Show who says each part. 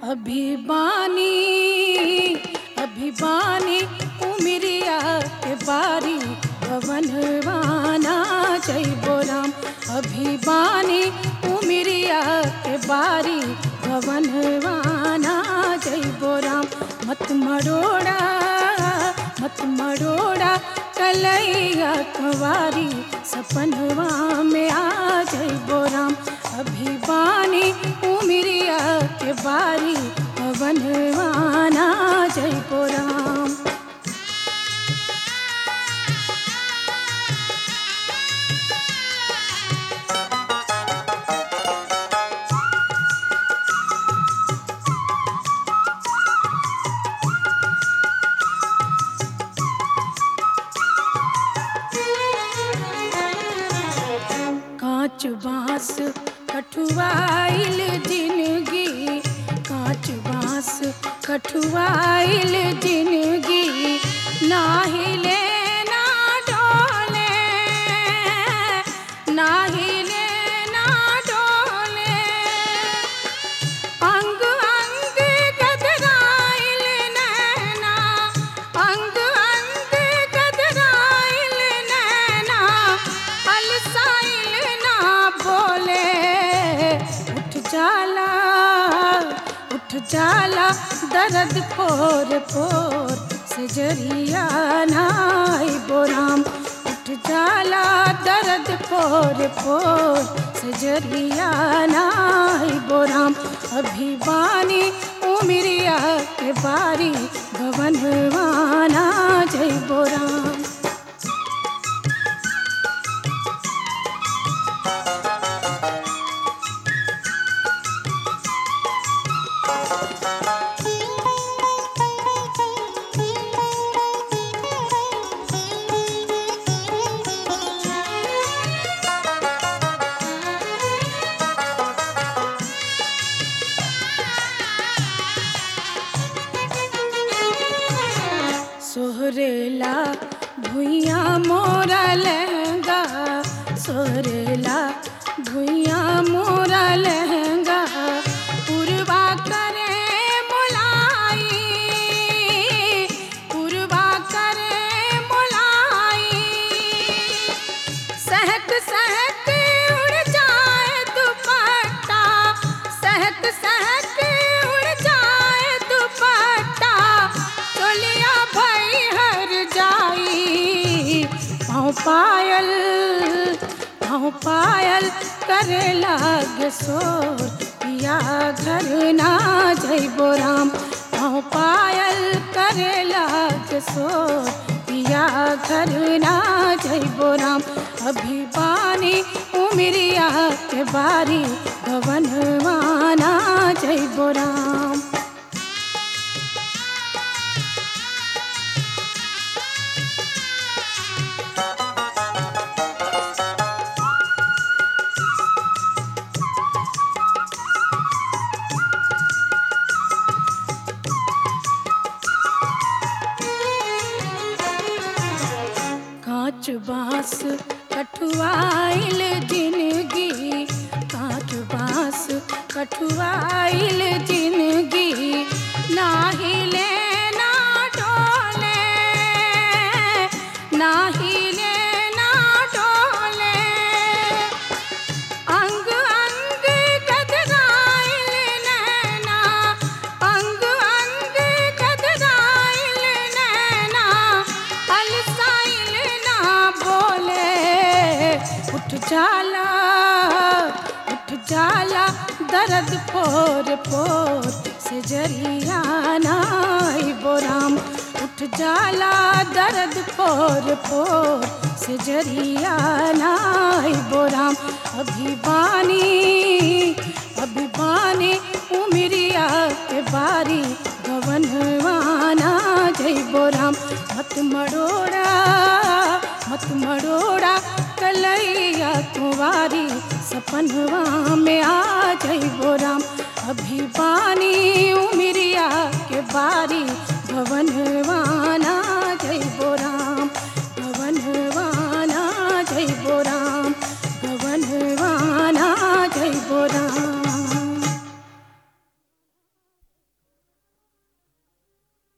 Speaker 1: अभिबानी अभिबानी उमरिया के बारी भवनवाना जैबो राम अभिबानी उमरिया के बारी भवनवाना जैबो राम मत मरोड़ा मत मरोड़ा कलैया कुंवारी सपनवा में आ जैबो राम अभिबानी उमरिया के बारी भवनवाना जैबो राम कांच बांस कठुआइल जिंदगी कांच बांस कठुआइल जिंदगी ना हिले ना डोले ना हिले ना डोले अंग अंग गदराइल नैना अंग अंग गदराइल नैना अलसाइल ना बोले उठ जाला उठ जाला दर्द पोर पोर से जरिया नाई बोराम उठ जाला दर्द पोर पोर से जरिया नाई बोराम अभिवानी उमरिया के बारी भवनवाना जय बोराम सोहरेला भुइया मोरा लहंगा सोहरेला भुइया मोरा लहंगा पुरवा करे मोलाई पुरवा करे मोलाई सहक सहक उड़ जाए दुपट्टा सहक सहक उड़ जाए दुपट्टा तोलिया भई हर जाई पाँव पायल पाँव पायल करे लाग सोर पिया घर ना जइबो राम पाँव पायल करे लाग सोर पिया घर ना जइबो राम अभिवानी उमरिया के बारी भवनवाना जइबो राम कांच बांस कठुआइल जिंदगी कांच बांस कठुआइल जिंदगी ना हिले ना डोले ना हिले ना डोले अंग अंग गदराइल नैना अंग अंग गदराइल नैना अलसाइल ना बोले उठ जाला उठ जाला दर्द पोर पोर से जरिया नाई बोराम उठ जाला दर्द पोर पोर से जरिया नाई बोराम अभिवानी अभिवानी उमरिया के बारी भवनवाना जय बोराम मत मरोड़ा मत मरोड़ा कलैया कुंवारी सपनवा में आ जय बोराम अभिवानी